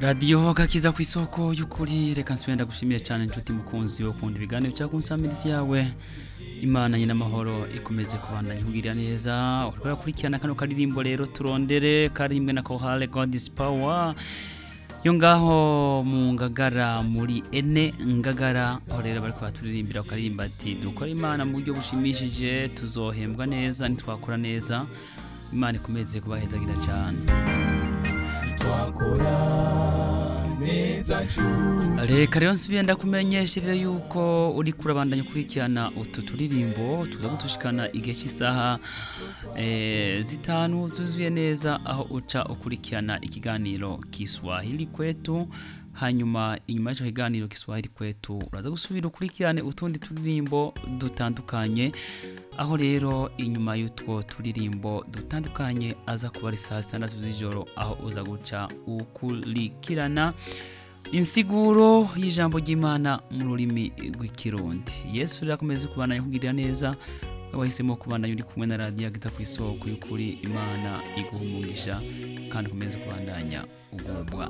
radiyo gakiza ku isoko y'ukuri reka nsubire ndagushimiye cyane inshuti mukunzi wo kunda ibiganiro cyangwa kunsamirizi yawe imana nyina amahoro ikomeze kubandanya ikugirira neza urwara kurikirana kano karirimbo rero turondere karirimwe na kohale godis power yo ngaho mu ngagara muri ene ngagara aho rero bari kubaturirimbira bakaririmba ati dukora imana mu buryo bushimishije tuzohembwa neza nitwakora neza imana ikomeze kubahezagira cyane twakora neza reka rero nsubiye ndakumenyesherere yuko uri kurabandanya ukurikirana utu turirimbo tuza gutushikana igihe cy'isaha eh, zitanu zuzuye neza aho uca ukurikirana ikiganiro kiswahili kwetu hanyuma inyuma y'icyo kiganiro kiswahili kwetu uraza gusubira ukurikirane utundi turirimbo dutandukanye aho rero inyuma y'utwo turirimbo dutandukanye aza kuba ari saa sitandatu z'ijoro aho uza guca ukurikirana insiguro y'ijambo ry'imana mu rurimi rw'ikirundi yesu rero akomeze kubandanya kugirira neza wahisemo kubandanya uri kumwe na radiyo agita ku isoko y'ukuri imana iguha umugisha kandi ukomeze kubandanya ugubwa